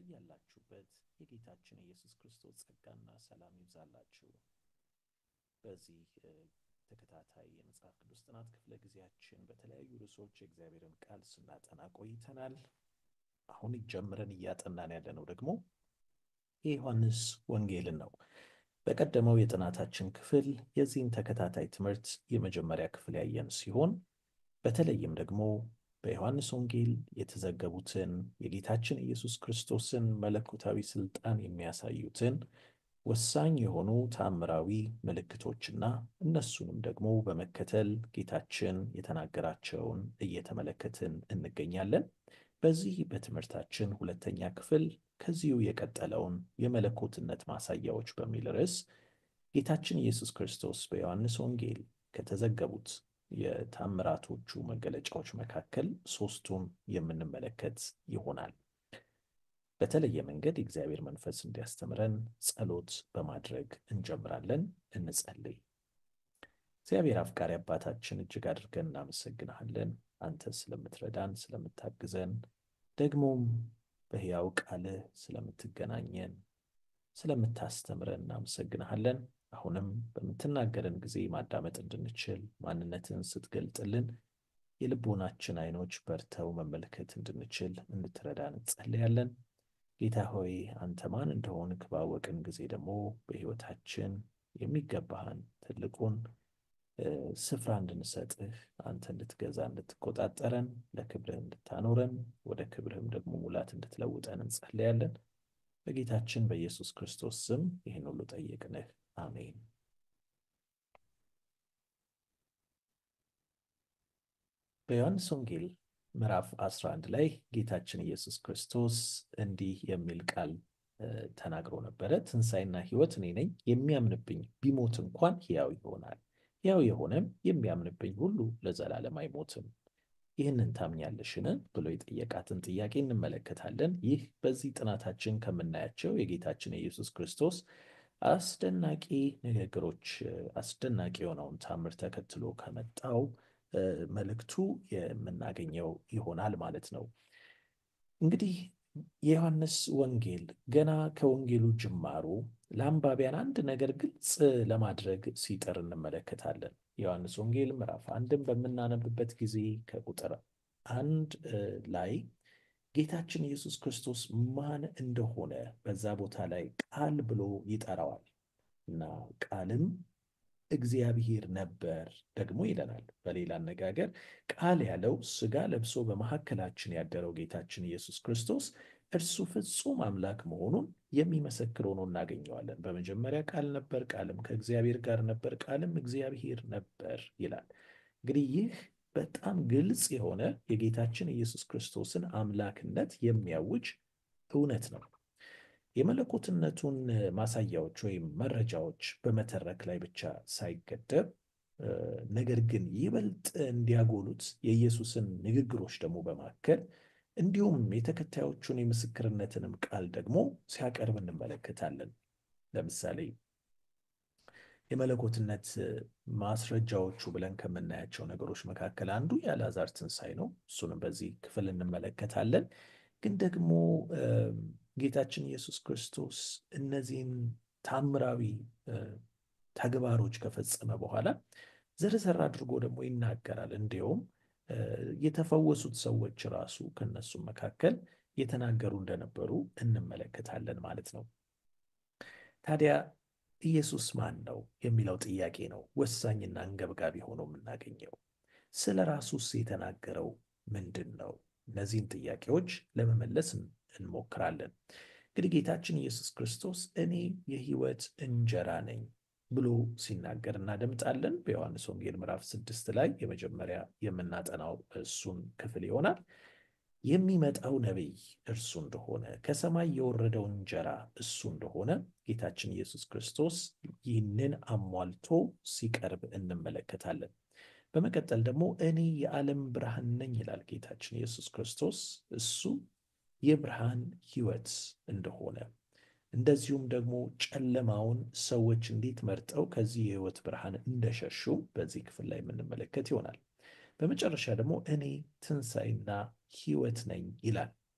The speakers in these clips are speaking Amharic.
በያላችሁበት የጌታችን የኢየሱስ ክርስቶስ ጸጋና ሰላም ይብዛላችሁ። በዚህ ተከታታይ የመጽሐፍ ቅዱስ ጥናት ክፍለ ጊዜያችን በተለያዩ ርዕሶች የእግዚአብሔርን ቃል ስናጠና ቆይተናል። አሁን ጀምረን እያጠናን ያለነው ደግሞ የዮሐንስ ወንጌልን ነው። በቀደመው የጥናታችን ክፍል የዚህን ተከታታይ ትምህርት የመጀመሪያ ክፍል ያየን ሲሆን በተለይም ደግሞ በዮሐንስ ወንጌል የተዘገቡትን የጌታችን ኢየሱስ ክርስቶስን መለኮታዊ ስልጣን የሚያሳዩትን ወሳኝ የሆኑ ተአምራዊ ምልክቶችና እነሱንም ደግሞ በመከተል ጌታችን የተናገራቸውን እየተመለከትን እንገኛለን። በዚህ በትምህርታችን ሁለተኛ ክፍል ከዚሁ የቀጠለውን የመለኮትነት ማሳያዎች በሚል ርዕስ ጌታችን ኢየሱስ ክርስቶስ በዮሐንስ ወንጌል ከተዘገቡት የታምራቶቹ መገለጫዎች መካከል ሶስቱን የምንመለከት ይሆናል። በተለየ መንገድ የእግዚአብሔር መንፈስ እንዲያስተምረን ጸሎት በማድረግ እንጀምራለን። እንጸልይ። እግዚአብሔር አፍቃሪ አባታችን እጅግ አድርገን እናመሰግንሃለን። አንተ ስለምትረዳን፣ ስለምታግዘን፣ ደግሞም በሕያው ቃልህ ስለምትገናኘን፣ ስለምታስተምረን እናመሰግንሃለን። አሁንም በምትናገረን ጊዜ ማዳመጥ እንድንችል ማንነትን ስትገልጥልን የልቦናችን ዓይኖች በርተው መመልከት እንድንችል እንድትረዳን እንጸልያለን። ጌታ ሆይ አንተ ማን እንደሆንክ ባወቅን ጊዜ ደግሞ በሕይወታችን የሚገባህን ትልቁን ስፍራ እንድንሰጥህ አንተ እንድትገዛ እንድትቆጣጠረን ለክብርህ እንድታኖረን ወደ ክብርህም ደግሞ ሙላት እንድትለውጠን እንጸልያለን። በጌታችን በኢየሱስ ክርስቶስ ስም ይህን ሁሉ ጠየቅንህ። አሜን። በዮሐንስ ወንጌል ምዕራፍ 11 ላይ ጌታችን ኢየሱስ ክርስቶስ እንዲህ የሚል ቃል ተናግሮ ነበረ። ትንሣኤና ሕይወት እኔ ነኝ፣ የሚያምንብኝ ቢሞት እንኳን ሕያው ይሆናል፣ ሕያው የሆነም የሚያምንብኝ ሁሉ ለዘላለም አይሞትም። ይህንን ታምኛለሽን? ብሎ የጠየቃትን ጥያቄ እንመለከታለን። ይህ በዚህ ጥናታችን ከምናያቸው የጌታችን የኢየሱስ ክርስቶስ አስደናቂ ንግግሮች አስደናቂ የሆነውን ታምር ተከትሎ ከመጣው መልእክቱ የምናገኘው ይሆናል ማለት ነው። እንግዲህ የዮሐንስ ወንጌል ገና ከወንጌሉ ጅማሮ ለአንባቢያን አንድ ነገር ግልጽ ለማድረግ ሲጥር እንመለከታለን። የዮሐንስ ወንጌል ምዕራፍ አንድን በምናነብበት ጊዜ ከቁጥር አንድ ላይ ጌታችን ኢየሱስ ክርስቶስ ማን እንደሆነ በዛ ቦታ ላይ ቃል ብሎ ይጠራዋል እና ቃልም እግዚአብሔር ነበር ደግሞ ይለናል። በሌላ አነጋገር ቃል ያለው ሥጋ ለብሶ በመካከላችን ያደረው ጌታችን ኢየሱስ ክርስቶስ እርሱ ፍጹም አምላክ መሆኑን የሚመሰክር ሆኖ እናገኘዋለን። በመጀመሪያ ቃል ነበር፣ ቃልም ከእግዚአብሔር ጋር ነበር፣ ቃልም እግዚአብሔር ነበር ይላል። እንግዲህ ይህ በጣም ግልጽ የሆነ የጌታችን ኢየሱስ ክርስቶስን አምላክነት የሚያውጅ እውነት ነው። የመለኮትነቱን ማሳያዎች ወይም መረጃዎች በመተረክ ላይ ብቻ ሳይገደብ ነገር ግን ይበልጥ እንዲያጎሉት የኢየሱስን ንግግሮች ደግሞ በማከል እንዲሁም የተከታዮቹን የምስክርነትንም ቃል ደግሞ ሲያቀርብ እንመለከታለን። ለምሳሌ የመለኮትነት ማስረጃዎቹ ብለን ከምናያቸው ነገሮች መካከል አንዱ የአልዓዛር ትንሣኤ ነው። እሱንም በዚህ ክፍል እንመለከታለን። ግን ደግሞ ጌታችን ኢየሱስ ክርስቶስ እነዚህን ታምራዊ ተግባሮች ከፈጸመ በኋላ ዘርዘር አድርጎ ደግሞ ይናገራል። እንዲሁም የተፈወሱት ሰዎች ራሱ ከነሱም መካከል የተናገሩ እንደነበሩ እንመለከታለን ማለት ነው። ታዲያ ኢየሱስ ማን ነው የሚለው ጥያቄ ነው ወሳኝና አንገብጋቢ ሆኖ የምናገኘው። ስለ ራሱስ የተናገረው ምንድን ነው? እነዚህን ጥያቄዎች ለመመለስ እንሞክራለን። እንግዲህ ጌታችን ኢየሱስ ክርስቶስ እኔ የሕይወት እንጀራ ነኝ ብሎ ሲናገር እናደምጣለን። በዮሐንስ ወንጌል ምዕራፍ ስድስት ላይ የመጀመሪያ የምናጠናው እሱን ክፍል ይሆናል። የሚመጣው ነቢይ እርሱ እንደሆነ ከሰማይ የወረደው እንጀራ እሱ እንደሆነ ጌታችን ኢየሱስ ክርስቶስ ይህንን አሟልቶ ሲቀርብ እንመለከታለን። በመቀጠል ደግሞ እኔ የዓለም ብርሃን ነኝ ይላል ጌታችን ኢየሱስ ክርስቶስ እሱ የብርሃን ሕይወት እንደሆነ እንደዚሁም ደግሞ ጨለማውን ሰዎች እንዴት መርጠው ከዚህ የሕይወት ብርሃን እንደሸሹ በዚህ ክፍል ላይ የምንመለከት ይሆናል። በመጨረሻ ደግሞ እኔ ትንሣኤና ሕይወት ነኝ ይላል።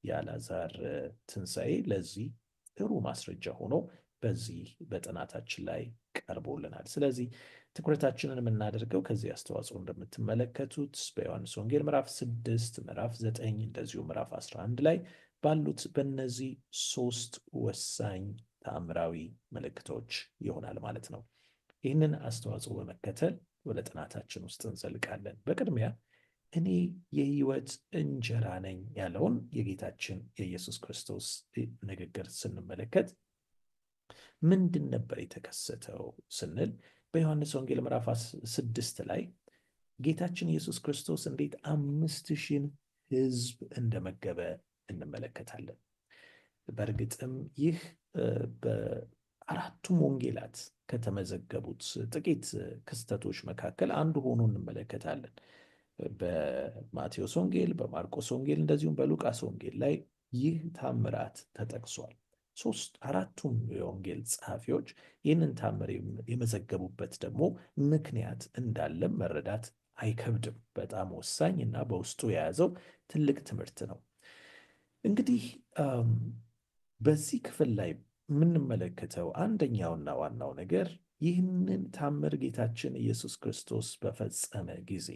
የአልዓዛር ትንሣኤ ለዚህ ጥሩ ማስረጃ ሆኖ በዚህ በጥናታችን ላይ ቀርቦልናል። ስለዚህ ትኩረታችንን የምናደርገው ከዚህ አስተዋጽኦ እንደምትመለከቱት በዮሐንስ ወንጌል ምዕራፍ ስድስት ምዕራፍ ዘጠኝ እንደዚሁ ምዕራፍ 11 ላይ ባሉት በእነዚህ ሶስት ወሳኝ ተአምራዊ ምልክቶች ይሆናል ማለት ነው። ይህንን አስተዋጽኦ በመከተል ወደ ጥናታችን ውስጥ እንዘልቃለን። በቅድሚያ እኔ የሕይወት እንጀራ ነኝ ያለውን የጌታችን የኢየሱስ ክርስቶስ ንግግር ስንመለከት ምንድን ነበር የተከሰተው ስንል በዮሐንስ ወንጌል ምዕራፍ ስድስት ላይ ጌታችን ኢየሱስ ክርስቶስ እንዴት አምስት ሺህን ሕዝብ እንደመገበ እንመለከታለን። በእርግጥም ይህ በአራቱም ወንጌላት ከተመዘገቡት ጥቂት ክስተቶች መካከል አንዱ ሆኖ እንመለከታለን። በማቴዎስ ወንጌል፣ በማርቆስ ወንጌል እንደዚሁም በሉቃስ ወንጌል ላይ ይህ ታምራት ተጠቅሷል። ሶስት አራቱም የወንጌል ጸሐፊዎች ይህንን ታምር የመዘገቡበት ደግሞ ምክንያት እንዳለም መረዳት አይከብድም። በጣም ወሳኝ እና በውስጡ የያዘው ትልቅ ትምህርት ነው። እንግዲህ በዚህ ክፍል ላይ የምንመለከተው አንደኛውና ዋናው ነገር ይህንን ታምር ጌታችን ኢየሱስ ክርስቶስ በፈጸመ ጊዜ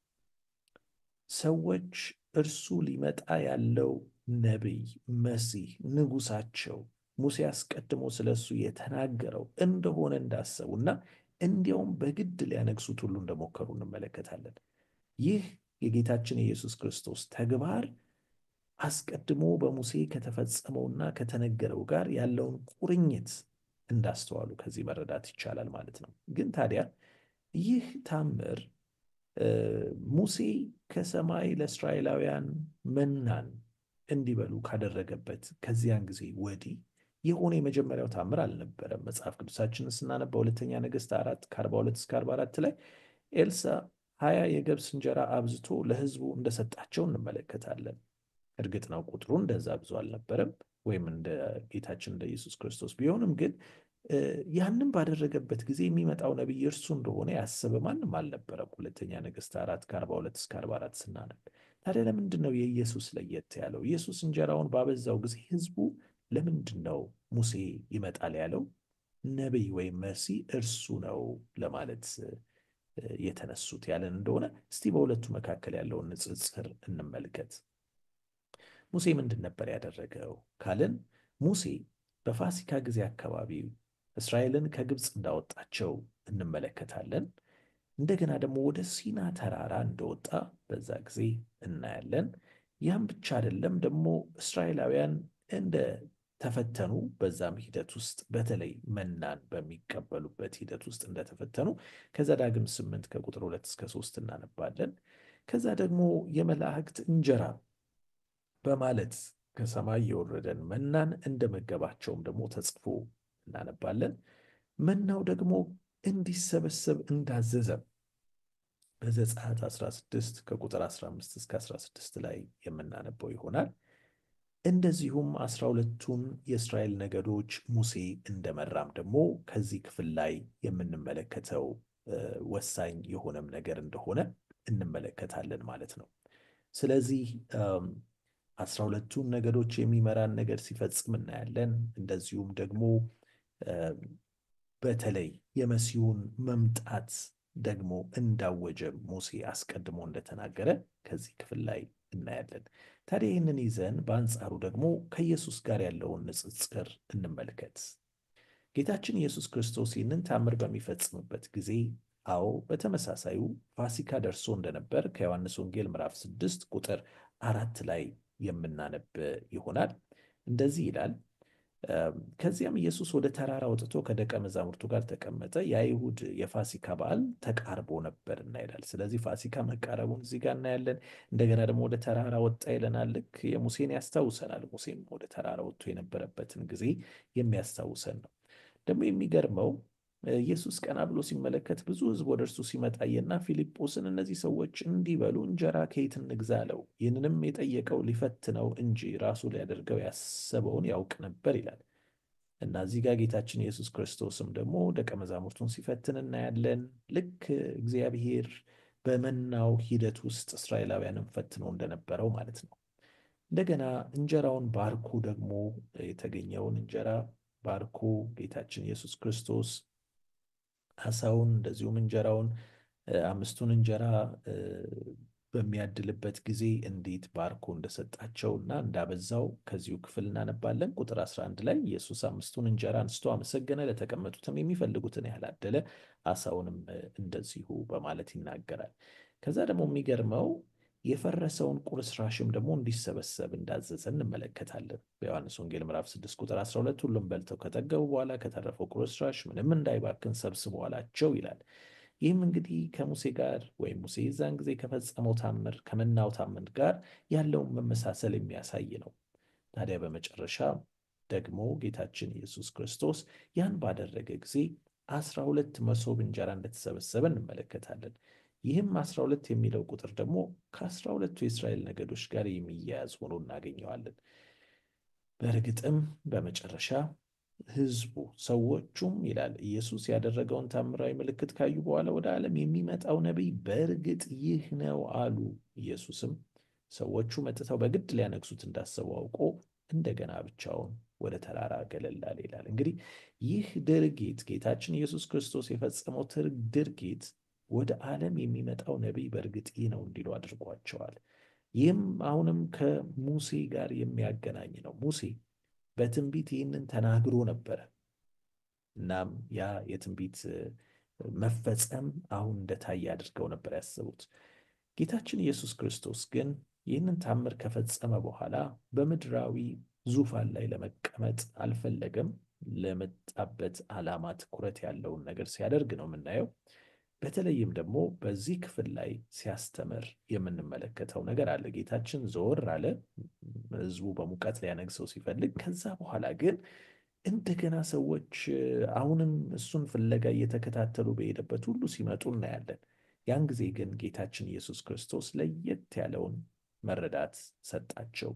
ሰዎች እርሱ ሊመጣ ያለው ነቢይ፣ መሲህ፣ ንጉሳቸው ሙሴ አስቀድሞ ስለ እሱ የተናገረው እንደሆነ እንዳሰቡና እንዲያውም በግድ ሊያነግሱት ሁሉ እንደሞከሩ እንመለከታለን። ይህ የጌታችን የኢየሱስ ክርስቶስ ተግባር አስቀድሞ በሙሴ ከተፈጸመውና ከተነገረው ጋር ያለውን ቁርኝት እንዳስተዋሉ ከዚህ መረዳት ይቻላል ማለት ነው። ግን ታዲያ ይህ ታምር ሙሴ ከሰማይ ለእስራኤላውያን መናን እንዲበሉ ካደረገበት ከዚያን ጊዜ ወዲህ የሆነ የመጀመሪያው ታምር አልነበረም። መጽሐፍ ቅዱሳችንን ስናነባ ሁለተኛ ነገሥት አራት ከ42 እስከ 44 ላይ ኤልሳ ሀያ የገብስ እንጀራ አብዝቶ ለሕዝቡ እንደሰጣቸው እንመለከታለን። እርግጥ ነው ቁጥሩ እንደዛ ብዙ አልነበረም፣ ወይም እንደ ጌታችን እንደ ኢየሱስ ክርስቶስ ቢሆንም ግን ያንን ባደረገበት ጊዜ የሚመጣው ነቢይ እርሱ እንደሆነ ያሰበ ማንም አልነበረም። ሁለተኛ ነገሥት አራት ከ42 እስከ 44 ስናነብ ታዲያ ለምንድን ነው የኢየሱስ ለየት ያለው? ኢየሱስ እንጀራውን ባበዛው ጊዜ ሕዝቡ ለምንድን ነው ሙሴ ይመጣል ያለው ነቢይ ወይም መሲህ እርሱ ነው ለማለት የተነሱት ያለን እንደሆነ እስቲ በሁለቱ መካከል ያለውን ንጽጽር እንመልከት። ሙሴ ምንድን ነበር ያደረገው ካልን ሙሴ በፋሲካ ጊዜ አካባቢ እስራኤልን ከግብፅ እንዳወጣቸው እንመለከታለን። እንደገና ደግሞ ወደ ሲና ተራራ እንደወጣ በዛ ጊዜ እናያለን። ያም ብቻ አይደለም፣ ደግሞ እስራኤላውያን እንደ ተፈተኑ በዛም ሂደት ውስጥ በተለይ መናን በሚቀበሉበት ሂደት ውስጥ እንደተፈተኑ ከዘዳግም ስምንት ከቁጥር ሁለት እስከ ሶስት እናነባለን። ከዛ ደግሞ የመላእክት እንጀራ በማለት ከሰማይ የወረደን መናን እንደመገባቸውም ደግሞ ተጽፎ እናነባለን። መናው ደግሞ እንዲሰበሰብ እንዳዘዘም በዘጸአት 16 ከቁጥር 15 እስከ 16 ላይ የምናነበው ይሆናል። እንደዚሁም አስራ ሁለቱን የእስራኤል ነገዶች ሙሴ እንደመራም ደግሞ ከዚህ ክፍል ላይ የምንመለከተው ወሳኝ የሆነም ነገር እንደሆነ እንመለከታለን ማለት ነው። ስለዚህ አስራ ሁለቱን ነገዶች የሚመራን ነገር ሲፈጽም እናያለን። እንደዚሁም ደግሞ በተለይ የመሲሁን መምጣት ደግሞ እንዳወጀ ሙሴ አስቀድሞ እንደተናገረ ከዚህ ክፍል ላይ እናያለን። ታዲያ ይህንን ይዘን በአንጻሩ ደግሞ ከኢየሱስ ጋር ያለውን ንጽጽር እንመልከት። ጌታችን ኢየሱስ ክርስቶስ ይህንን ታምር በሚፈጽምበት ጊዜ አዎ በተመሳሳዩ ፋሲካ ደርሶ እንደነበር ከዮሐንስ ወንጌል ምዕራፍ ስድስት ቁጥር አራት ላይ የምናነብ ይሆናል። እንደዚህ ይላል ከዚያም ኢየሱስ ወደ ተራራ ወጥቶ ከደቀ መዛሙርቱ ጋር ተቀመጠ። የአይሁድ የፋሲካ በዓል ተቃርቦ ነበርና ይላል። ስለዚህ ፋሲካ መቃረቡን እዚህ ጋር እናያለን። እንደገና ደግሞ ወደ ተራራ ወጣ ይለናል። ልክ የሙሴን ያስታውሰናል። ሙሴም ወደ ተራራ ወጥቶ የነበረበትን ጊዜ የሚያስታውሰን ነው። ደግሞ የሚገርመው ኢየሱስ ቀና ብሎ ሲመለከት ብዙ ሕዝብ ወደ እርሱ ሲመጣየና ፊልጶስን እነዚህ ሰዎች እንዲበሉ እንጀራ ከየት እንግዛ አለው። ይህንንም የጠየቀው ሊፈትነው እንጂ ራሱ ሊያደርገው ያሰበውን ያውቅ ነበር ይላል እና እዚህ ጋር ጌታችን ኢየሱስ ክርስቶስም ደግሞ ደቀ መዛሙርቱን ሲፈትን እናያለን። ልክ እግዚአብሔር በመናው ሂደት ውስጥ እስራኤላውያንን ፈትኖ እንደነበረው ማለት ነው። እንደገና እንጀራውን ባርኮ ደግሞ የተገኘውን እንጀራ ባርኮ ጌታችን ኢየሱስ ክርስቶስ አሳውን እንደዚሁም እንጀራውን አምስቱን እንጀራ በሚያድልበት ጊዜ እንዴት ባርኮ እንደሰጣቸው እና እንዳበዛው ከዚሁ ክፍል እናነባለን። ቁጥር 11 ላይ ኢየሱስ አምስቱን እንጀራ አንስቶ አመሰገነ፣ ለተቀመጡትም የሚፈልጉትን ያህል አደለ፣ አሳውንም እንደዚሁ በማለት ይናገራል። ከዛ ደግሞ የሚገርመው የፈረሰውን ቁርስራሽም ደግሞ እንዲሰበሰብ እንዳዘዘ እንመለከታለን። በዮሐንስ ወንጌል ምዕራፍ 6 ቁጥር 12 ሁሉም በልተው ከጠገቡ በኋላ ከተረፈው ቁርስራሽ ምንም እንዳይባክን ሰብስቡ አላቸው ይላል። ይህም እንግዲህ ከሙሴ ጋር ወይም ሙሴ የዛን ጊዜ ከፈጸመው ታምር ከመናው ታምር ጋር ያለውን መመሳሰል የሚያሳይ ነው። ታዲያ በመጨረሻ ደግሞ ጌታችን ኢየሱስ ክርስቶስ ያን ባደረገ ጊዜ አስራ ሁለት መሶብ እንጀራ እንደተሰበሰበ እንመለከታለን። ይህም አስራ ሁለት የሚለው ቁጥር ደግሞ ከአስራ ሁለቱ የእስራኤል ነገዶች ጋር የሚያያዝ ሆኖ እናገኘዋለን። በእርግጥም በመጨረሻ ሕዝቡ ሰዎቹም ይላል ኢየሱስ ያደረገውን ታምራዊ ምልክት ካዩ በኋላ ወደ ዓለም የሚመጣው ነቢይ በእርግጥ ይህ ነው አሉ። ኢየሱስም ሰዎቹ መጥተው በግድ ሊያነግሱት እንዳሰቡ አውቆ እንደገና ብቻውን ወደ ተራራ ገለል አለ ይላል። እንግዲህ ይህ ድርጊት ጌታችን ኢየሱስ ክርስቶስ የፈጸመው ድርጊት ወደ ዓለም የሚመጣው ነቢይ በእርግጥ ይህ ነው እንዲሉ አድርጓቸዋል። ይህም አሁንም ከሙሴ ጋር የሚያገናኝ ነው። ሙሴ በትንቢት ይህንን ተናግሮ ነበረ። እናም ያ የትንቢት መፈጸም አሁን እንደታየ አድርገው ነበር ያሰቡት። ጌታችን ኢየሱስ ክርስቶስ ግን ይህንን ታምር ከፈጸመ በኋላ በምድራዊ ዙፋን ላይ ለመቀመጥ አልፈለገም። ለመጣበት ዓላማ ትኩረት ያለውን ነገር ሲያደርግ ነው የምናየው። በተለይም ደግሞ በዚህ ክፍል ላይ ሲያስተምር የምንመለከተው ነገር አለ። ጌታችን ዘወር አለ፣ ሕዝቡ በሙቀት ሊያነግሰው ሲፈልግ። ከዛ በኋላ ግን እንደገና ሰዎች አሁንም እሱን ፍለጋ እየተከታተሉ በሄደበት ሁሉ ሲመጡ እናያለን። ያን ጊዜ ግን ጌታችን ኢየሱስ ክርስቶስ ለየት ያለውን መረዳት ሰጣቸው።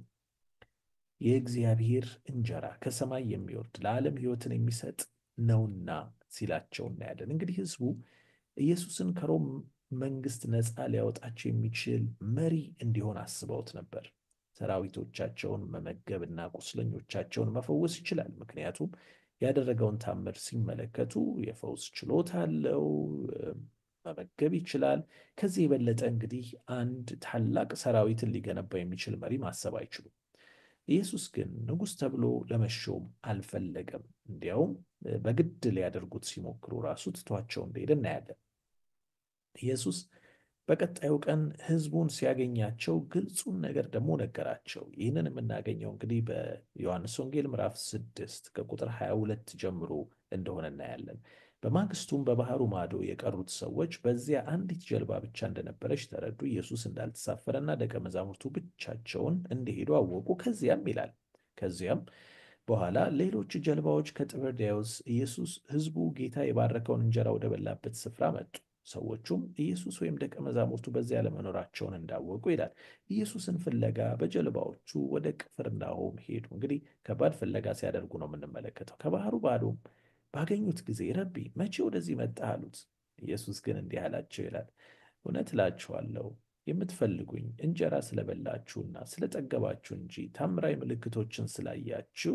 የእግዚአብሔር እንጀራ ከሰማይ የሚወርድ ለዓለም ሕይወትን የሚሰጥ ነውና ሲላቸው እናያለን። እንግዲህ ሕዝቡ ኢየሱስን ከሮም መንግስት ነፃ ሊያወጣቸው የሚችል መሪ እንዲሆን አስበውት ነበር። ሰራዊቶቻቸውን መመገብና ቁስለኞቻቸውን መፈወስ ይችላል። ምክንያቱም ያደረገውን ታምር ሲመለከቱ የፈውስ ችሎታ አለው፣ መመገብ ይችላል። ከዚህ የበለጠ እንግዲህ አንድ ታላቅ ሰራዊትን ሊገነባ የሚችል መሪ ማሰብ አይችሉም። ኢየሱስ ግን ንጉሥ ተብሎ ለመሾም አልፈለገም። እንዲያውም በግድ ሊያደርጉት ሲሞክሩ ራሱ ትቷቸው እንደሄደ እናያለን። ኢየሱስ በቀጣዩ ቀን ሕዝቡን ሲያገኛቸው ግልጹን ነገር ደግሞ ነገራቸው። ይህንን የምናገኘው እንግዲህ በዮሐንስ ወንጌል ምዕራፍ ስድስት ከቁጥር 22 ጀምሮ እንደሆነ እናያለን። በማግስቱም በባህሩ ማዶ የቀሩት ሰዎች በዚያ አንዲት ጀልባ ብቻ እንደነበረች ተረዱ። ኢየሱስ እንዳልተሳፈረና ደቀ መዛሙርቱ ብቻቸውን እንደሄዱ አወቁ። ከዚያም ይላል ከዚያም በኋላ ሌሎች ጀልባዎች ከጥብርያዶስ ኢየሱስ ሕዝቡ ጌታ የባረከውን እንጀራ ወደ በላበት ስፍራ መጡ። ሰዎቹም ኢየሱስ ወይም ደቀ መዛሙርቱ በዚያ ለመኖራቸውን እንዳወቁ ይላል። ኢየሱስን ፍለጋ በጀልባዎቹ ወደ ቅፍርናሆም ሄዱ። እንግዲህ ከባድ ፍለጋ ሲያደርጉ ነው የምንመለከተው። ከባህሩ ባዶም ባገኙት ጊዜ ረቢ መቼ ወደዚህ መጣህ አሉት። ኢየሱስ ግን እንዲህ አላቸው ይላል፣ እውነት እላችኋለሁ የምትፈልጉኝ እንጀራ ስለበላችሁና ስለጠገባችሁ እንጂ ታምራዊ ምልክቶችን ስላያችሁ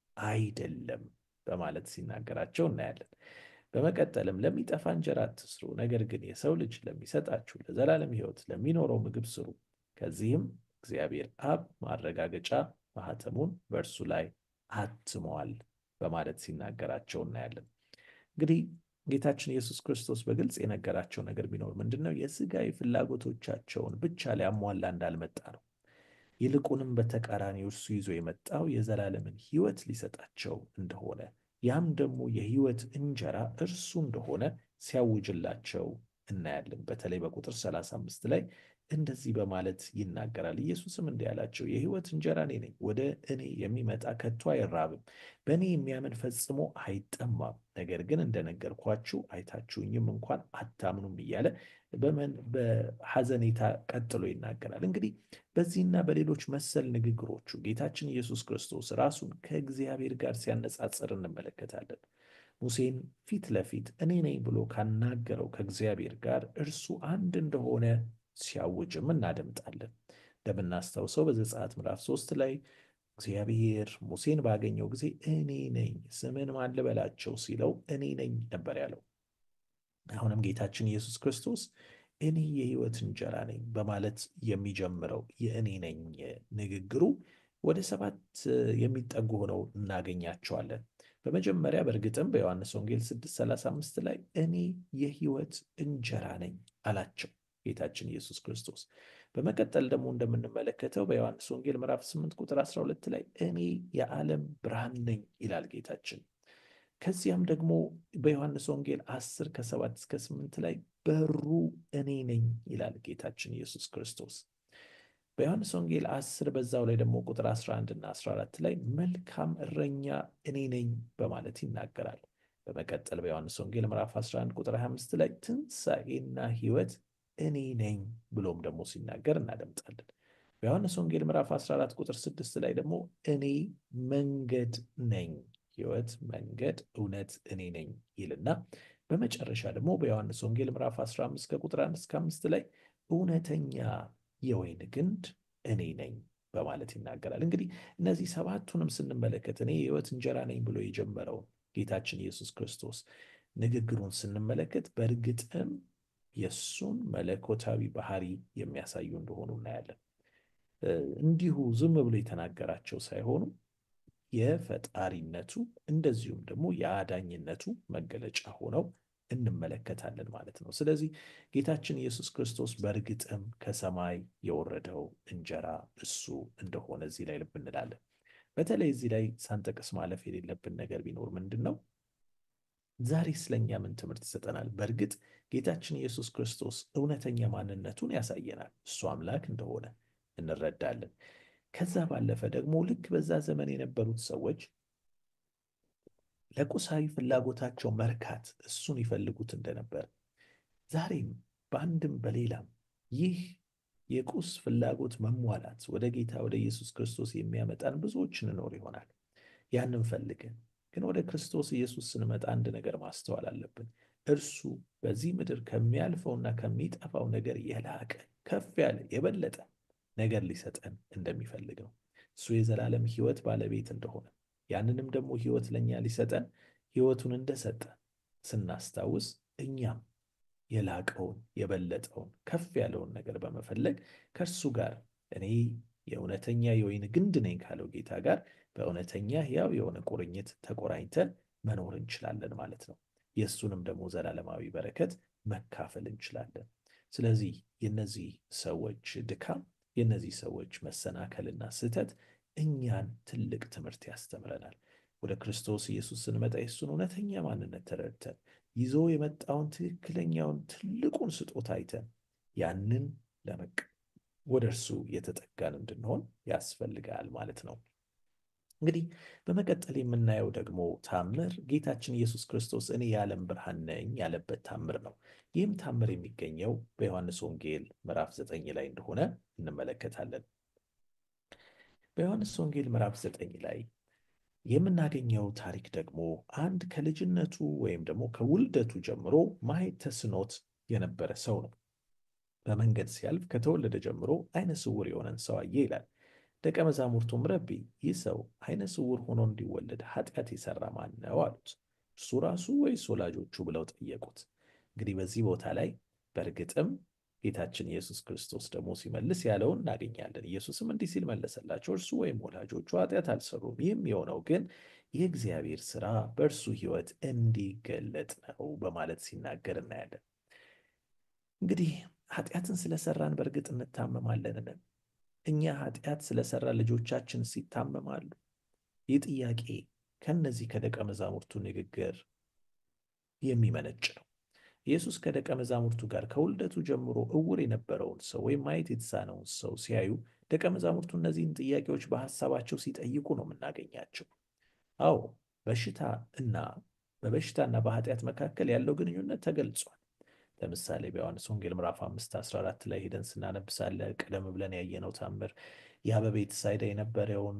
አይደለም በማለት ሲናገራቸው እናያለን። በመቀጠልም ለሚጠፋ እንጀራ አትስሩ፣ ነገር ግን የሰው ልጅ ለሚሰጣችሁ ለዘላለም ሕይወት ለሚኖረው ምግብ ስሩ። ከዚህም እግዚአብሔር አብ ማረጋገጫ ማኅተሙን በእርሱ ላይ አትመዋል በማለት ሲናገራቸው እናያለን። እንግዲህ ጌታችን ኢየሱስ ክርስቶስ በግልጽ የነገራቸው ነገር ቢኖር ምንድን ነው? የሥጋዊ ፍላጎቶቻቸውን ብቻ ሊያሟላ እንዳልመጣ ነው። ይልቁንም በተቃራኒው እርሱ ይዞ የመጣው የዘላለምን ሕይወት ሊሰጣቸው እንደሆነ ያም ደግሞ የሕይወት እንጀራ እርሱ እንደሆነ ሲያውጅላቸው እናያለን። በተለይ በቁጥር 35 ላይ እንደዚህ በማለት ይናገራል። ኢየሱስም እንዲህ አላቸው፣ የሕይወት እንጀራ እኔ ነኝ። ወደ እኔ የሚመጣ ከቶ አይራብም፣ በእኔ የሚያምን ፈጽሞ አይጠማም። ነገር ግን እንደነገርኳችሁ አይታችሁኝም እንኳን አታምኑም እያለ በሐዘኔታ ቀጥሎ ይናገራል። እንግዲህ በዚህና በሌሎች መሰል ንግግሮቹ ጌታችን ኢየሱስ ክርስቶስ ራሱን ከእግዚአብሔር ጋር ሲያነጻጽር እንመለከታለን። ሙሴን ፊት ለፊት እኔ ነኝ ብሎ ካናገረው ከእግዚአብሔር ጋር እርሱ አንድ እንደሆነ ሲያውጅም እናደምጣለን። እንደምናስታውሰው በዘጸአት ምዕራፍ ሶስት ላይ እግዚአብሔር ሙሴን ባገኘው ጊዜ እኔ ነኝ ስምን ማን ልበላቸው ሲለው እኔ ነኝ ነበር ያለው። አሁንም ጌታችን ኢየሱስ ክርስቶስ እኔ የሕይወት እንጀራ ነኝ በማለት የሚጀምረው የእኔ ነኝ ንግግሩ ወደ ሰባት የሚጠጉ ሆነው እናገኛቸዋለን። በመጀመሪያ በእርግጥም በዮሐንስ ወንጌል 6:35 ላይ እኔ የሕይወት እንጀራ ነኝ አላቸው ጌታችን ኢየሱስ ክርስቶስ። በመቀጠል ደግሞ እንደምንመለከተው በዮሐንስ ወንጌል ምዕራፍ 8 ቁጥር 12 ላይ እኔ የዓለም ብርሃን ነኝ ይላል ጌታችን። ከዚያም ደግሞ በዮሐንስ ወንጌል 10 ከ7 እስከ 8 ላይ በሩ እኔ ነኝ ይላል ጌታችን ኢየሱስ ክርስቶስ። በዮሐንስ ወንጌል 10 በዛው ላይ ደግሞ ቁጥር 11 እና 14 ላይ መልካም እረኛ እኔ ነኝ በማለት ይናገራል። በመቀጠል በዮሐንስ ወንጌል ምዕራፍ 11 ቁጥር 25 ላይ ትንሣኤና ሕይወት እኔ ነኝ ብሎም ደግሞ ሲናገር እናደምጣለን። በዮሐንስ ወንጌል ምዕራፍ 14 ቁጥር 6 ላይ ደግሞ እኔ መንገድ ነኝ፣ ሕይወት፣ መንገድ፣ እውነት እኔ ነኝ ይልና በመጨረሻ ደግሞ በዮሐንስ ወንጌል ምዕራፍ 15 ከቁጥር 1 እስከ 5 ላይ እውነተኛ የወይን ግንድ እኔ ነኝ በማለት ይናገራል። እንግዲህ እነዚህ ሰባቱንም ስንመለከት እኔ የሕይወት እንጀራ ነኝ ብሎ የጀመረው ጌታችን ኢየሱስ ክርስቶስ ንግግሩን ስንመለከት በእርግጥም የእሱን መለኮታዊ ባህሪ የሚያሳዩ እንደሆኑ እናያለን። እንዲሁ ዝም ብሎ የተናገራቸው ሳይሆኑ የፈጣሪነቱ እንደዚሁም ደግሞ የአዳኝነቱ መገለጫ ሆነው እንመለከታለን ማለት ነው። ስለዚህ ጌታችን ኢየሱስ ክርስቶስ በእርግጥም ከሰማይ የወረደው እንጀራ እሱ እንደሆነ እዚህ ላይ ልብ እንላለን። በተለይ እዚህ ላይ ሳንጠቅስ ማለፍ የሌለብን ነገር ቢኖር ምንድን ነው? ዛሬ ስለኛ ምን ትምህርት ይሰጠናል? በእርግጥ ጌታችን ኢየሱስ ክርስቶስ እውነተኛ ማንነቱን ያሳየናል። እሱ አምላክ እንደሆነ እንረዳለን። ከዛ ባለፈ ደግሞ ልክ በዛ ዘመን የነበሩት ሰዎች ለቁሳዊ ፍላጎታቸው መርካት እሱን ይፈልጉት እንደነበር ዛሬም በአንድም በሌላም ይህ የቁስ ፍላጎት መሟላት ወደ ጌታ ወደ ኢየሱስ ክርስቶስ የሚያመጣን ብዙዎች እንኖር ይሆናል። ያንን ፈልገን ግን ወደ ክርስቶስ ኢየሱስ ስንመጣ አንድ ነገር ማስተዋል አለብን። እርሱ በዚህ ምድር ከሚያልፈውና ከሚጠፋው ነገር የላቀ ከፍ ያለ የበለጠ ነገር ሊሰጠን እንደሚፈልግ ነው። እሱ የዘላለም ሕይወት ባለቤት እንደሆነ ያንንም ደግሞ ሕይወት ለእኛ ሊሰጠን ሕይወቱን እንደሰጠ ስናስታውስ እኛም የላቀውን የበለጠውን ከፍ ያለውን ነገር በመፈለግ ከእርሱ ጋር እኔ የእውነተኛ የወይን ግንድ ነኝ ካለው ጌታ ጋር በእውነተኛ ሕያው የሆነ ቁርኝት ተቆራኝተን መኖር እንችላለን ማለት ነው። የእሱንም ደግሞ ዘላለማዊ በረከት መካፈል እንችላለን። ስለዚህ የነዚህ ሰዎች ድካም፣ የነዚህ ሰዎች መሰናከልና ስህተት እኛን ትልቅ ትምህርት ያስተምረናል። ወደ ክርስቶስ ኢየሱስ ስንመጣ የእሱን እውነተኛ ማንነት ተረድተን ይዞ የመጣውን ትክክለኛውን ትልቁን ስጦታ አይተን ያንን ለመቅ ወደ እርሱ የተጠጋን እንድንሆን ያስፈልጋል ማለት ነው። እንግዲህ በመቀጠል የምናየው ደግሞ ታምር ጌታችን ኢየሱስ ክርስቶስ እኔ የዓለም ብርሃን ነኝ ያለበት ታምር ነው። ይህም ታምር የሚገኘው በዮሐንስ ወንጌል ምዕራፍ ዘጠኝ ላይ እንደሆነ እንመለከታለን። በዮሐንስ ወንጌል ምዕራፍ ዘጠኝ ላይ የምናገኘው ታሪክ ደግሞ አንድ ከልጅነቱ ወይም ደግሞ ከውልደቱ ጀምሮ ማየት ተስኖት የነበረ ሰው ነው። በመንገድ ሲያልፍ ከተወለደ ጀምሮ ዓይነ ስውር የሆነን ሰው አየ ይላል። ደቀ መዛሙርቱም ረቢ፣ ይህ ሰው ዓይነ ስውር ሆኖ እንዲወለድ ኃጢአት የሠራ ማን ነው አሉት። እርሱ ራሱ ወይስ ወላጆቹ ብለው ጠየቁት። እንግዲህ በዚህ ቦታ ላይ በእርግጥም ጌታችን ኢየሱስ ክርስቶስ ደግሞ ሲመልስ ያለውን እናገኛለን። ኢየሱስም እንዲህ ሲል መለሰላቸው፣ እርሱ ወይም ወላጆቹ ኃጢአት አልሰሩም። ይህም የሆነው ግን የእግዚአብሔር ሥራ በእርሱ ሕይወት እንዲገለጥ ነው በማለት ሲናገር እናያለን። እንግዲህ ኃጢአትን ስለሰራን በእርግጥ እንታመማለንን? እኛ ኃጢአት ስለሰራ ልጆቻችን ሲታመማሉ? ይህ ጥያቄ ከነዚህ ከደቀ መዛሙርቱ ንግግር የሚመነጭ ነው። ኢየሱስ ከደቀ መዛሙርቱ ጋር ከውልደቱ ጀምሮ እውር የነበረውን ሰው ወይም ማየት የተሳነውን ሰው ሲያዩ ደቀ መዛሙርቱ እነዚህን ጥያቄዎች በሐሳባቸው ሲጠይቁ ነው የምናገኛቸው። አዎ በሽታ እና በበሽታና በኃጢአት መካከል ያለው ግንኙነት ተገልጿል። ለምሳሌ በዮሐንስ ወንጌል ምዕራፍ 5 14 ላይ ሄደን ስናነብሳለ ቀደም ብለን ያየነው ታምር ያ በቤተ ሳይዳ የነበረውን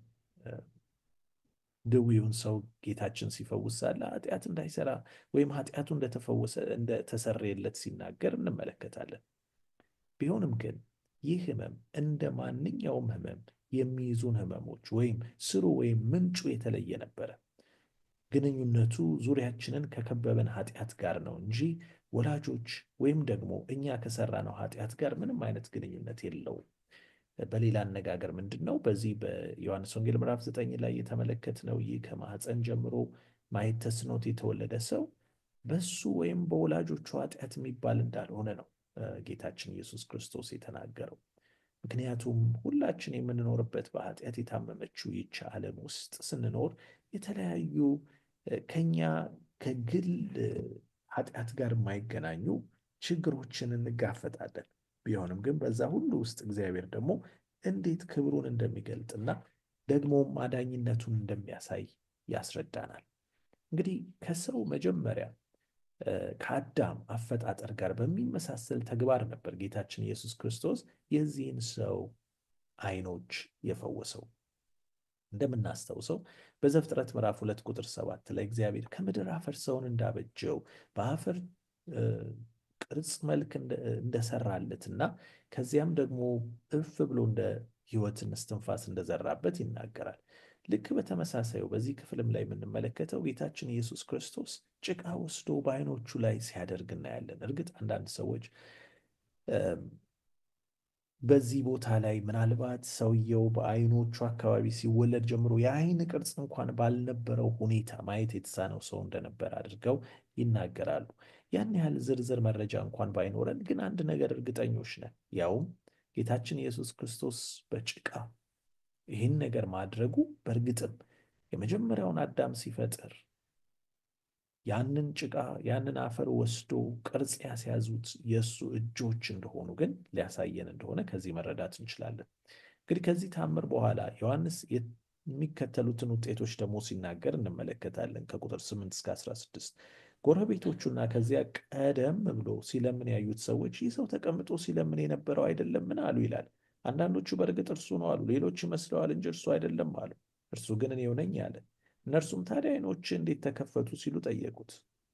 ድዊውን ሰው ጌታችን ሲፈውስ ሳለ ኃጢአት እንዳይሰራ ወይም ኃጢአቱ እንደተፈወሰ እንደተሰረየለት ሲናገር እንመለከታለን። ቢሆንም ግን ይህ ህመም እንደ ማንኛውም ህመም የሚይዙን ህመሞች ወይም ስሩ ወይም ምንጩ የተለየ ነበረ። ግንኙነቱ ዙሪያችንን ከከበበን ኃጢአት ጋር ነው እንጂ ወላጆች ወይም ደግሞ እኛ ከሰራነው ኃጢአት ጋር ምንም አይነት ግንኙነት የለውም። በሌላ አነጋገር ምንድን ነው? በዚህ በዮሐንስ ወንጌል ምዕራፍ ዘጠኝ ላይ የተመለከትነው ይህ ከማኅፀን ጀምሮ ማየት ተስኖት የተወለደ ሰው በሱ ወይም በወላጆቹ ኃጢአት የሚባል እንዳልሆነ ነው ጌታችን ኢየሱስ ክርስቶስ የተናገረው። ምክንያቱም ሁላችን የምንኖርበት በኃጢአት የታመመችው ይቺ ዓለም ውስጥ ስንኖር የተለያዩ ከኛ ከግል ኃጢአት ጋር የማይገናኙ ችግሮችን እንጋፈጣለን። ቢሆንም ግን በዛ ሁሉ ውስጥ እግዚአብሔር ደግሞ እንዴት ክብሩን እንደሚገልጥና ደግሞም አዳኝነቱን እንደሚያሳይ ያስረዳናል። እንግዲህ ከሰው መጀመሪያ ከአዳም አፈጣጠር ጋር በሚመሳሰል ተግባር ነበር ጌታችን ኢየሱስ ክርስቶስ የዚህን ሰው ዓይኖች የፈወሰው። እንደምናስታውሰው በዘፍጥረት ምዕራፍ ሁለት ቁጥር ሰባት ላይ እግዚአብሔር ከምድር አፈር ሰውን እንዳበጀው በአፈር ቅርጽ መልክ እንደሰራለትና ከዚያም ደግሞ እፍ ብሎ እንደ ሕይወትን እስትንፋስ እንደዘራበት ይናገራል። ልክ በተመሳሳዩ በዚህ ክፍልም ላይ የምንመለከተው ጌታችን ኢየሱስ ክርስቶስ ጭቃ ወስዶ በዓይኖቹ ላይ ሲያደርግ እናያለን። እርግጥ አንዳንድ ሰዎች በዚህ ቦታ ላይ ምናልባት ሰውየው በዓይኖቹ አካባቢ ሲወለድ ጀምሮ የዓይን ቅርጽ እንኳን ባልነበረው ሁኔታ ማየት የተሳነው ሰው እንደነበር አድርገው ይናገራሉ። ያን ያህል ዝርዝር መረጃ እንኳን ባይኖረን ግን አንድ ነገር እርግጠኞች ነን። ያውም ጌታችን ኢየሱስ ክርስቶስ በጭቃ ይህን ነገር ማድረጉ በእርግጥም የመጀመሪያውን አዳም ሲፈጥር ያንን ጭቃ ያንን አፈር ወስዶ ቅርጽ ያስያዙት የእሱ እጆች እንደሆኑ ግን ሊያሳየን እንደሆነ ከዚህ መረዳት እንችላለን። እንግዲህ ከዚህ ታምር በኋላ ዮሐንስ የሚከተሉትን ውጤቶች ደግሞ ሲናገር እንመለከታለን። ከቁጥር 8 እስከ 16 ጎረቤቶቹና ከዚያ ቀደም ብሎ ሲለምን ያዩት ሰዎች ይህ ሰው ተቀምጦ ሲለምን የነበረው አይደለምን አሉ ይላል። አንዳንዶቹ በእርግጥ እርሱ ነው አሉ፣ ሌሎች ይመስለዋል እንጂ እርሱ አይደለም አሉ። እርሱ ግን እኔው ነኝ አለ። እነርሱም ታዲያ ዓይኖች እንዴት ተከፈቱ ሲሉ ጠየቁት።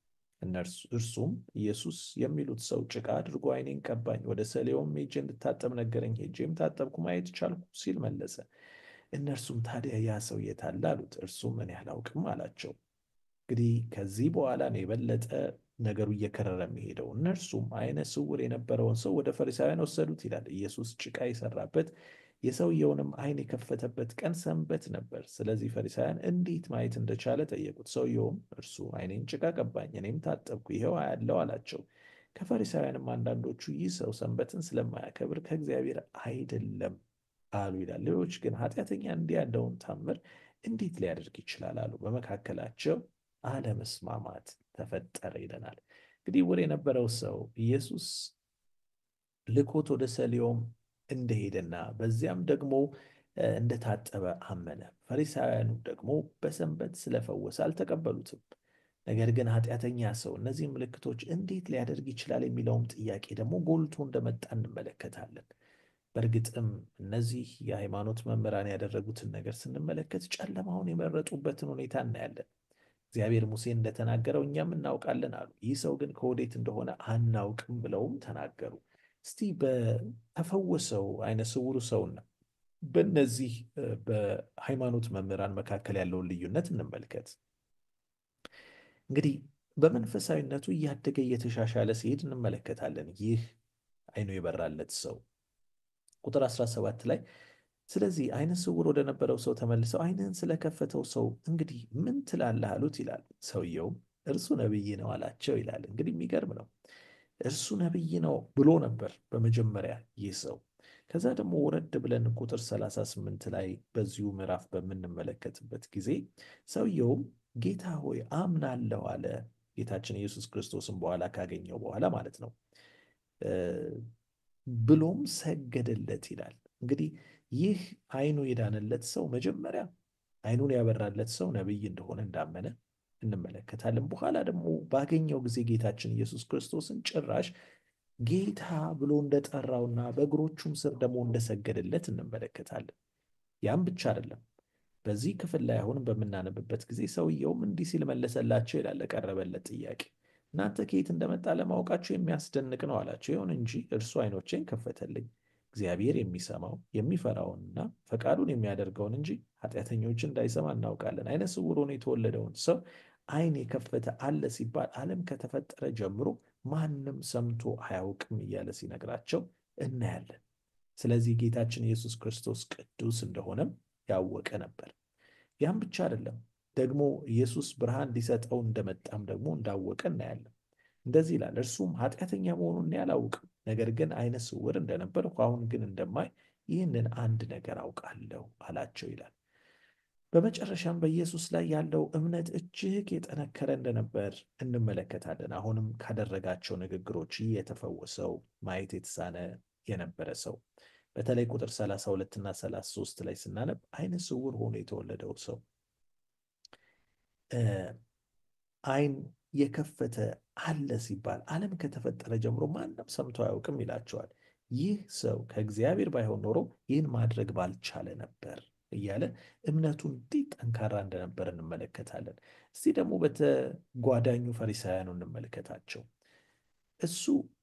እርሱም ኢየሱስ የሚሉት ሰው ጭቃ አድርጎ ዓይኔን ቀባኝ፣ ወደ ሰሌውም ሄጄ እንድታጠብ ነገረኝ፣ ሄጄም ታጠብኩ፣ ማየት ቻልኩ ሲል መለሰ። እነርሱም ታዲያ ያ ሰው የት አለ አሉት። እርሱም እኔ አላውቅም አላቸው። እንግዲህ ከዚህ በኋላ ነው የበለጠ ነገሩ እየከረረ የሚሄደው። እነርሱም ዓይነ ስውር የነበረውን ሰው ወደ ፈሪሳውያን ወሰዱት ይላል። ኢየሱስ ጭቃ የሰራበት የሰውየውንም ዓይን የከፈተበት ቀን ሰንበት ነበር። ስለዚህ ፈሪሳውያን እንዴት ማየት እንደቻለ ጠየቁት። ሰውየውም እርሱ ዓይኔን ጭቃ ቀባኝ፣ እኔም ታጠብኩ፣ ይኸው አያለው አላቸው። ከፈሪሳውያንም አንዳንዶቹ ይህ ሰው ሰንበትን ስለማያከብር ከእግዚአብሔር አይደለም አሉ ይላል። ሌሎች ግን ኃጢአተኛ እንዲህ ያለውን ታምር እንዴት ሊያደርግ ይችላል አሉ። በመካከላቸው አለመስማማት ተፈጠረ ይለናል። እንግዲህ ዕውር የነበረው ሰው ኢየሱስ ልኮት ወደ ሰሊዮም እንደሄደና በዚያም ደግሞ እንደታጠበ አመነ። ፈሪሳውያኑ ደግሞ በሰንበት ስለፈወሰ አልተቀበሉትም። ነገር ግን ኃጢአተኛ ሰው እነዚህ ምልክቶች እንዴት ሊያደርግ ይችላል የሚለውም ጥያቄ ደግሞ ጎልቶ እንደመጣ እንመለከታለን። በእርግጥም እነዚህ የሃይማኖት መምህራን ያደረጉትን ነገር ስንመለከት ጨለማውን የመረጡበትን ሁኔታ እናያለን። እግዚአብሔር ሙሴን እንደተናገረው እኛም እናውቃለን አሉ። ይህ ሰው ግን ከወዴት እንደሆነ አናውቅም ብለውም ተናገሩ። እስቲ በተፈወሰው ዓይነ ስውሩ ሰውና በእነዚህ በሃይማኖት መምህራን መካከል ያለውን ልዩነት እንመልከት። እንግዲህ በመንፈሳዊነቱ እያደገ እየተሻሻለ ሲሄድ እንመለከታለን። ይህ ዓይኑ የበራለት ሰው ቁጥር 17 ላይ ስለዚህ ዓይነ ስውር ወደ ነበረው ሰው ተመልሰው ዓይንህን ስለከፈተው ሰው እንግዲህ ምን ትላለህ አሉት ይላል። ሰውየውም እርሱ ነቢይ ነው አላቸው ይላል። እንግዲህ የሚገርም ነው። እርሱ ነቢይ ነው ብሎ ነበር በመጀመሪያ ይህ ሰው። ከዛ ደግሞ ወረድ ብለን ቁጥር 38 ላይ በዚሁ ምዕራፍ በምንመለከትበት ጊዜ ሰውየውም ጌታ ሆይ አምናለሁ አለ። ጌታችን ኢየሱስ ክርስቶስን በኋላ ካገኘው በኋላ ማለት ነው። ብሎም ሰገደለት ይላል። እንግዲህ ይህ ዓይኑ የዳነለት ሰው መጀመሪያ ዓይኑን ያበራለት ሰው ነቢይ እንደሆነ እንዳመነ እንመለከታለን። በኋላ ደግሞ ባገኘው ጊዜ ጌታችን ኢየሱስ ክርስቶስን ጭራሽ ጌታ ብሎ እንደጠራውና በእግሮቹም ስር ደግሞ እንደሰገደለት እንመለከታለን። ያም ብቻ አይደለም። በዚህ ክፍል ላይ አሁንም በምናነብበት ጊዜ ሰውየውም እንዲህ ሲል መለሰላቸው ይላል። ለቀረበለት ጥያቄ እናንተ ከየት እንደመጣ ለማወቃቸው የሚያስደንቅ ነው አላቸው። ይሁን እንጂ እርሱ ዓይኖቼን ከፈተልኝ፣ እግዚአብሔር የሚሰማው የሚፈራውንና ፈቃዱን የሚያደርገውን እንጂ ኃጢአተኞችን እንዳይሰማ እናውቃለን። ዓይነ ስውር ሆኖ የተወለደውን ሰው ዓይን የከፈተ አለ ሲባል ዓለም ከተፈጠረ ጀምሮ ማንም ሰምቶ አያውቅም እያለ ሲነግራቸው እናያለን። ስለዚህ ጌታችን ኢየሱስ ክርስቶስ ቅዱስ እንደሆነም ያወቀ ነበር። ያም ብቻ አይደለም፣ ደግሞ ኢየሱስ ብርሃን ሊሰጠው እንደመጣም ደግሞ እንዳወቀ እናያለን። እንደዚህ ይላል፣ እርሱም ኃጢአተኛ መሆኑን እኔ አላውቅም፣ ነገር ግን ዓይነ ስውር እንደነበርሁ አሁን ግን እንደማይ ይህንን አንድ ነገር አውቃለሁ አላቸው ይላል። በመጨረሻም በኢየሱስ ላይ ያለው እምነት እጅግ የጠነከረ እንደነበር እንመለከታለን። አሁንም ካደረጋቸው ንግግሮች ይህ የተፈወሰው ማየት የተሳነ የነበረ ሰው በተለይ ቁጥር 32 እና 33 ላይ ስናነብ ዓይነ ስውር ሆኖ የተወለደው ሰው ዓይን የከፈተ አለ ሲባል ዓለም ከተፈጠረ ጀምሮ ማንም ሰምቶ አያውቅም ይላቸዋል። ይህ ሰው ከእግዚአብሔር ባይሆን ኖሮ ይህን ማድረግ ባልቻለ ነበር እያለ እምነቱ እንዴት ጠንካራ እንደነበር እንመለከታለን። እስቲ ደግሞ በተጓዳኙ ፈሪሳውያኑ እንመለከታቸው። እሱ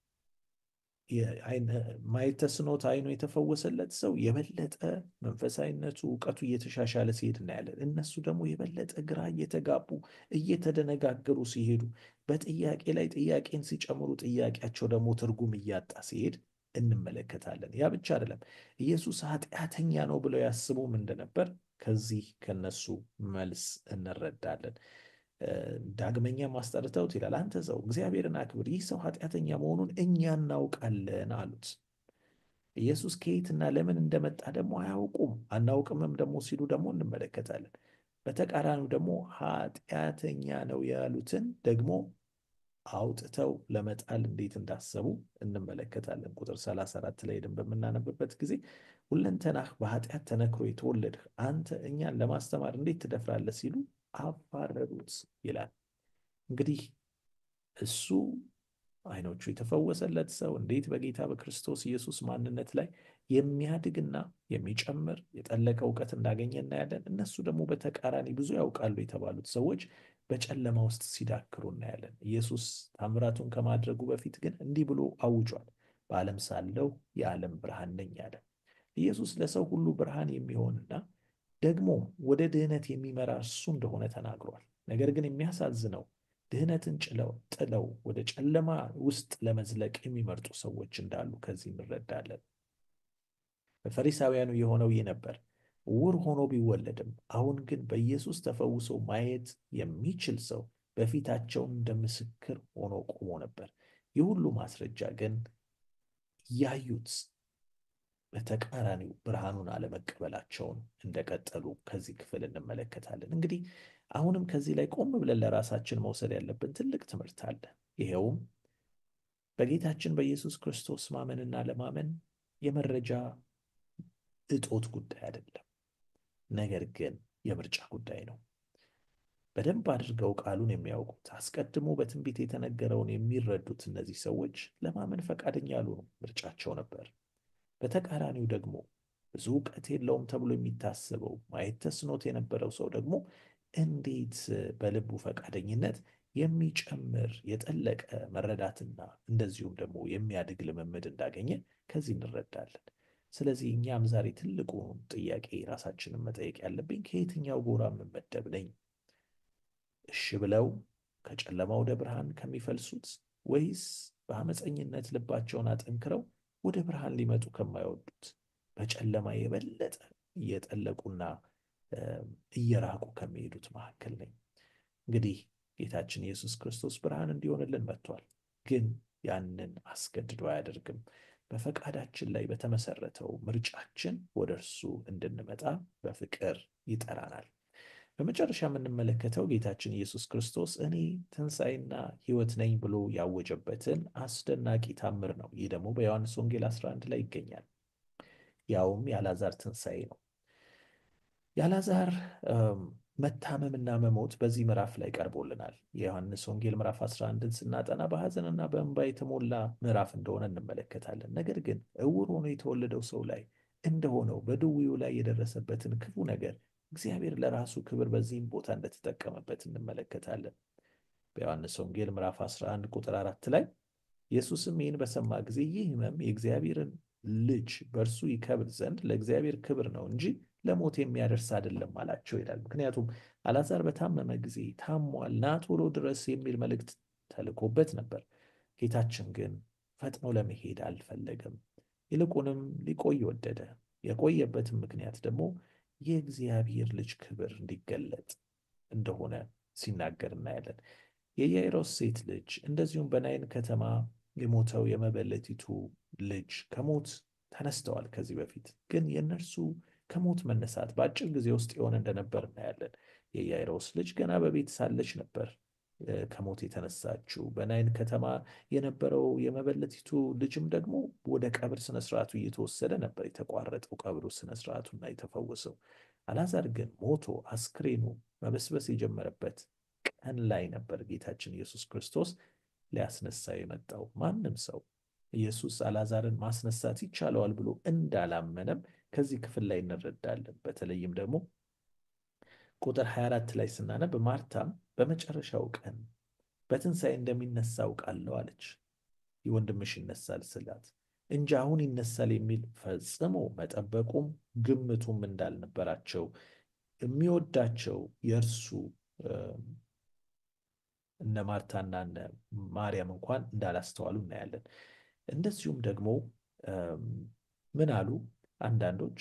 ማየት ተስኖት ዓይኑ የተፈወሰለት ሰው የበለጠ መንፈሳዊነቱ እውቀቱ እየተሻሻለ ሲሄድ እናያለን። እነሱ ደግሞ የበለጠ ግራ እየተጋቡ እየተደነጋገሩ ሲሄዱ በጥያቄ ላይ ጥያቄን ሲጨምሩ ጥያቄያቸው ደግሞ ትርጉም እያጣ ሲሄድ እንመለከታለን። ያ ብቻ አይደለም፣ ኢየሱስ ኃጢአተኛ ነው ብለው ያስቡም እንደነበር ከዚህ ከነሱ መልስ እንረዳለን። ዳግመኛ ማስጠርተውት ይላል፣ አንተ ሰው እግዚአብሔርን አክብር፣ ይህ ሰው ኃጢአተኛ መሆኑን እኛ እናውቃለን አሉት። ኢየሱስ ከየትና ለምን እንደመጣ ደግሞ አያውቁም፣ አናውቅምም ደግሞ ሲሉ ደግሞ እንመለከታለን። በተቃራኒው ደግሞ ኃጢአተኛ ነው ያሉትን ደግሞ አውጥተው ለመጣል እንዴት እንዳሰቡ እንመለከታለን። ቁጥር 34 ላይ ሄደን በምናነብበት ጊዜ ሁለንተናህ በኃጢአት ተነክሮ የተወለድህ አንተ እኛን ለማስተማር እንዴት ትደፍራለህ? ሲሉ አባረሩት ይላል። እንግዲህ እሱ ዓይኖቹ የተፈወሰለት ሰው እንዴት በጌታ በክርስቶስ ኢየሱስ ማንነት ላይ የሚያድግና የሚጨምር የጠለቀ እውቀት እንዳገኘ እናያለን። እነሱ ደግሞ በተቃራኒ ብዙ ያውቃሉ የተባሉት ሰዎች በጨለማ ውስጥ ሲዳክሩ እናያለን። ኢየሱስ ታምራቱን ከማድረጉ በፊት ግን እንዲህ ብሎ አውጇል። በዓለም ሳለሁ የዓለም ብርሃን ነኝ አለ። ኢየሱስ ለሰው ሁሉ ብርሃን የሚሆንና ደግሞም ወደ ድህነት የሚመራ እሱ እንደሆነ ተናግሯል። ነገር ግን የሚያሳዝነው ድህነትን ጭለው ጥለው ወደ ጨለማ ውስጥ ለመዝለቅ የሚመርጡ ሰዎች እንዳሉ ከዚህ እንረዳለን። በፈሪሳውያኑ የሆነው ይህ ነበር። ዕውር ሆኖ ቢወለድም አሁን ግን በኢየሱስ ተፈውሶ ማየት የሚችል ሰው በፊታቸው እንደ ምስክር ሆኖ ቆሞ ነበር። ይህ ሁሉ ማስረጃ ግን ያዩት በተቃራኒው ብርሃኑን አለመቀበላቸውን እንደቀጠሉ ከዚህ ክፍል እንመለከታለን። እንግዲህ አሁንም ከዚህ ላይ ቆም ብለን ለራሳችን መውሰድ ያለብን ትልቅ ትምህርት አለ። ይሄውም በጌታችን በኢየሱስ ክርስቶስ ማመንና ለማመን የመረጃ እጦት ጉዳይ አይደለም፣ ነገር ግን የምርጫ ጉዳይ ነው። በደንብ አድርገው ቃሉን የሚያውቁት አስቀድሞ በትንቢት የተነገረውን የሚረዱት እነዚህ ሰዎች ለማመን ፈቃደኛ ያልሆኑ ምርጫቸው ነበር። በተቃራኒው ደግሞ ብዙ እውቀት የለውም ተብሎ የሚታሰበው ማየት ተስኖት የነበረው ሰው ደግሞ እንዴት በልቡ ፈቃደኝነት የሚጨምር የጠለቀ መረዳትና እንደዚሁም ደግሞ የሚያድግ ልምምድ እንዳገኘ ከዚህ እንረዳለን። ስለዚህ እኛም ዛሬ ትልቁን ጥያቄ ራሳችንን መጠየቅ ያለብኝ ከየትኛው ጎራ የምመደብ ነኝ? እሺ ብለው ከጨለማ ወደ ብርሃን ከሚፈልሱት ወይስ በአመፀኝነት ልባቸውን አጠንክረው ወደ ብርሃን ሊመጡ ከማይወዱት በጨለማ የበለጠ እየጠለቁና እየራቁ ከሚሄዱት መካከል ነኝ። እንግዲህ ጌታችን ኢየሱስ ክርስቶስ ብርሃን እንዲሆንልን መጥቷል። ግን ያንን አስገድዶ አያደርግም። በፈቃዳችን ላይ በተመሰረተው ምርጫችን ወደ እርሱ እንድንመጣ በፍቅር ይጠራናል። በመጨረሻ የምንመለከተው ጌታችን ኢየሱስ ክርስቶስ እኔ ትንሣኤና ሕይወት ነኝ ብሎ ያወጀበትን አስደናቂ ታምር ነው። ይህ ደግሞ በዮሐንስ ወንጌል 11 ላይ ይገኛል። ያውም የአልዓዛር ትንሣኤ ነው። የአልዓዛር መታመምና መሞት በዚህ ምዕራፍ ላይ ቀርቦልናል። የዮሐንስ ወንጌል ምዕራፍ 11ን ስናጠና በሐዘንና በእንባ የተሞላ ምዕራፍ እንደሆነ እንመለከታለን። ነገር ግን ዕውር ሆኖ የተወለደው ሰው ላይ እንደሆነው በድውዩ ላይ የደረሰበትን ክፉ ነገር እግዚአብሔር ለራሱ ክብር በዚህም ቦታ እንደተጠቀመበት እንመለከታለን። በዮሐንስ ወንጌል ምዕራፍ 11 ቁጥር አራት ላይ ኢየሱስም ይህን በሰማ ጊዜ ይህ ሕመም የእግዚአብሔርን ልጅ በእርሱ ይከብር ዘንድ ለእግዚአብሔር ክብር ነው እንጂ ለሞት የሚያደርስ አይደለም አላቸው ይላል። ምክንያቱም አልዓዛር በታመመ ጊዜ ታሟል፣ ና ቶሎ ድረስ የሚል መልእክት ተልኮበት ነበር። ጌታችን ግን ፈጥኖ ለመሄድ አልፈለገም። ይልቁንም ሊቆይ ወደደ። የቆየበትም ምክንያት ደግሞ የእግዚአብሔር ልጅ ክብር እንዲገለጥ እንደሆነ ሲናገር እናያለን። የያይሮስ ሴት ልጅ እንደዚሁም በናይን ከተማ የሞተው የመበለቲቱ ልጅ ከሞት ተነስተዋል። ከዚህ በፊት ግን የእነርሱ ከሞት መነሳት በአጭር ጊዜ ውስጥ የሆነ እንደነበር እናያለን። የያይሮስ ልጅ ገና በቤት ሳለች ነበር ከሞት የተነሳችው። በናይን ከተማ የነበረው የመበለቲቱ ልጅም ደግሞ ወደ ቀብር ስነስርዓቱ እየተወሰደ ነበር የተቋረጠው ቀብሩ ስነስርዓቱና የተፈወሰው። አልዓዛር ግን ሞቶ አስክሬኑ መበስበስ የጀመረበት ቀን ላይ ነበር ጌታችን ኢየሱስ ክርስቶስ ሊያስነሳ የመጣው። ማንም ሰው ኢየሱስ አልዓዛርን ማስነሳት ይቻለዋል ብሎ እንዳላመነም ከዚህ ክፍል ላይ እንረዳለን። በተለይም ደግሞ ቁጥር 24 ላይ ስናነብ ማርታም በመጨረሻው ቀን በትንሣኤ እንደሚነሳ አውቃለሁ አለች። ወንድምሽ ይነሳል ስላት እንጂ አሁን ይነሳል የሚል ፈጽሞ መጠበቁም ግምቱም እንዳልነበራቸው የሚወዳቸው የእርሱ እነ ማርታና እነ ማርያም እንኳን እንዳላስተዋሉ እናያለን። እንደዚሁም ደግሞ ምን አሉ አንዳንዶች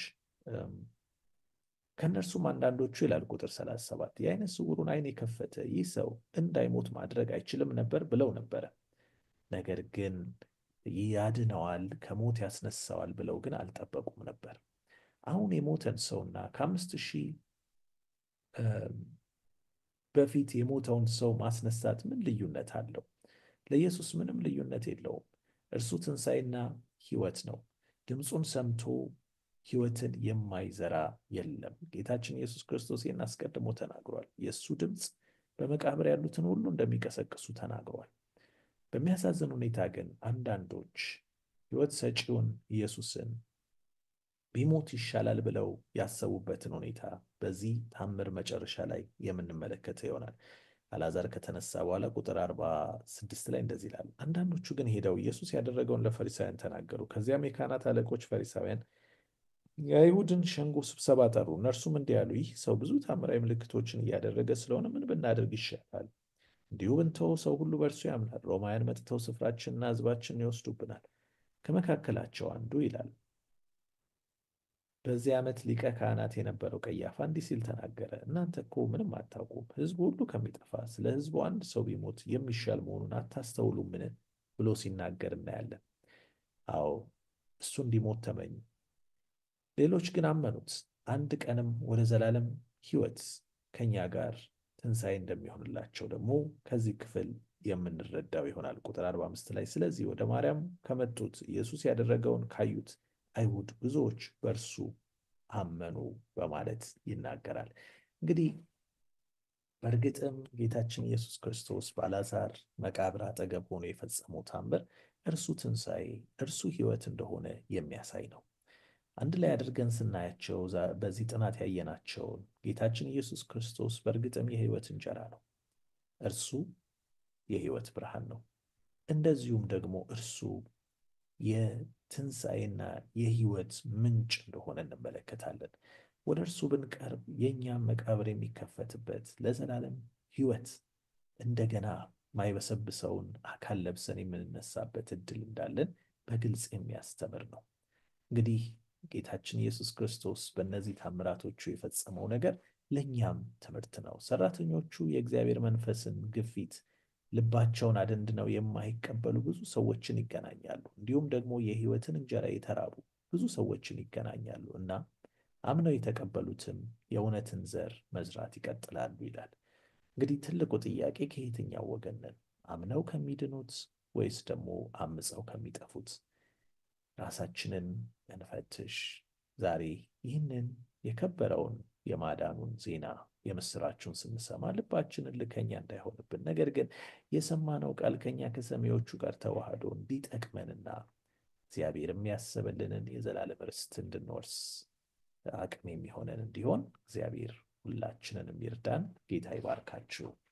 ከእነርሱም አንዳንዶቹ ይላል ቁጥር 37 የዓይነ ስውሩን ዓይን የከፈተ ይህ ሰው እንዳይሞት ማድረግ አይችልም ነበር ብለው ነበረ። ነገር ግን ያድነዋል፣ ከሞት ያስነሳዋል ብለው ግን አልጠበቁም ነበር። አሁን የሞተን ሰውና ከአምስት ሺህ በፊት የሞተውን ሰው ማስነሳት ምን ልዩነት አለው? ለኢየሱስ ምንም ልዩነት የለውም። እርሱ ትንሣኤና ሕይወት ነው። ድምፁን ሰምቶ ሕይወትን የማይዘራ የለም። ጌታችን ኢየሱስ ክርስቶስ ይህን አስቀድሞ ተናግሯል። የእሱ ድምፅ በመቃብር ያሉትን ሁሉ እንደሚቀሰቅሱ ተናግሯል። በሚያሳዝን ሁኔታ ግን አንዳንዶች ሕይወት ሰጪውን ኢየሱስን ቢሞት ይሻላል ብለው ያሰቡበትን ሁኔታ በዚህ ታምር መጨረሻ ላይ የምንመለከተው ይሆናል። አልዓዛር ከተነሳ በኋላ ቁጥር አርባ ስድስት ላይ እንደዚህ ይላል። አንዳንዶቹ ግን ሄደው ኢየሱስ ያደረገውን ለፈሪሳውያን ተናገሩ። ከዚያም የካህናት አለቆች ፈሪሳውያን የአይሁድን ሸንጎ ስብሰባ ጠሩ። እነርሱም እንዲህ ያሉ፣ ይህ ሰው ብዙ ታምራዊ ምልክቶችን እያደረገ ስለሆነ ምን ብናደርግ ይሻላል? እንዲሁ ብንተወው ሰው ሁሉ በእርሱ ያምናል። ሮማውያን መጥተው ስፍራችንና ሕዝባችንን ይወስዱብናል። ከመካከላቸው አንዱ ይላል በዚህ ዓመት ሊቀ ካህናት የነበረው ቀያፋ እንዲህ ሲል ተናገረ። እናንተ እኮ ምንም አታውቁም፣ ሕዝቡ ሁሉ ከሚጠፋ ስለ ሕዝቡ አንድ ሰው ቢሞት የሚሻል መሆኑን አታስተውሉምን? ብሎ ሲናገር እናያለን። አዎ እሱ እንዲሞት ተመኙ። ሌሎች ግን አመኑት። አንድ ቀንም ወደ ዘላለም ሕይወት ከኛ ጋር ትንሣኤ እንደሚሆንላቸው ደግሞ ከዚህ ክፍል የምንረዳው ይሆናል። ቁጥር 45 ላይ ስለዚህ ወደ ማርያም ከመጡት ኢየሱስ ያደረገውን ካዩት አይሁድ ብዙዎች በእርሱ አመኑ በማለት ይናገራል። እንግዲህ በእርግጥም ጌታችን ኢየሱስ ክርስቶስ በአልዓዛር መቃብር አጠገብ ሆኖ የፈጸመው ታምር እርሱ ትንሣኤ፣ እርሱ ሕይወት እንደሆነ የሚያሳይ ነው። አንድ ላይ አድርገን ስናያቸው በዚህ ጥናት ያየናቸውን ጌታችን ኢየሱስ ክርስቶስ በእርግጥም የሕይወት እንጀራ ነው። እርሱ የሕይወት ብርሃን ነው። እንደዚሁም ደግሞ እርሱ የትንሣኤና የሕይወት ምንጭ እንደሆነ እንመለከታለን። ወደ እርሱ ብንቀርብ የእኛም መቃብር የሚከፈትበት ለዘላለም ሕይወት እንደገና ማይበሰብሰውን አካል ለብሰን የምንነሳበት እድል እንዳለን በግልጽ የሚያስተምር ነው። እንግዲህ ጌታችን ኢየሱስ ክርስቶስ በእነዚህ ታምራቶቹ የፈጸመው ነገር ለእኛም ትምህርት ነው። ሰራተኞቹ የእግዚአብሔር መንፈስን ግፊት ልባቸውን አደንድነው የማይቀበሉ ብዙ ሰዎችን ይገናኛሉ። እንዲሁም ደግሞ የሕይወትን እንጀራ የተራቡ ብዙ ሰዎችን ይገናኛሉ እና አምነው የተቀበሉትም የእውነትን ዘር መዝራት ይቀጥላሉ ይላል። እንግዲህ ትልቁ ጥያቄ ከየትኛው ወገን ነን? አምነው ከሚድኑት ወይስ ደግሞ አምፀው ከሚጠፉት? ራሳችንን እንፈትሽ። ዛሬ ይህንን የከበረውን የማዳኑን ዜና የምስራችሁን ስንሰማ ልባችንን ልከኛ እንዳይሆንብን፣ ነገር ግን የሰማነው ቃል ከኛ ከሰሚዎቹ ጋር ተዋህዶ እንዲጠቅመንና እግዚአብሔር የሚያስብልንን የዘላለም ርስት እንድንወርስ አቅም የሚሆነን እንዲሆን እግዚአብሔር ሁላችንንም ይርዳን። ጌታ ይባርካችሁ።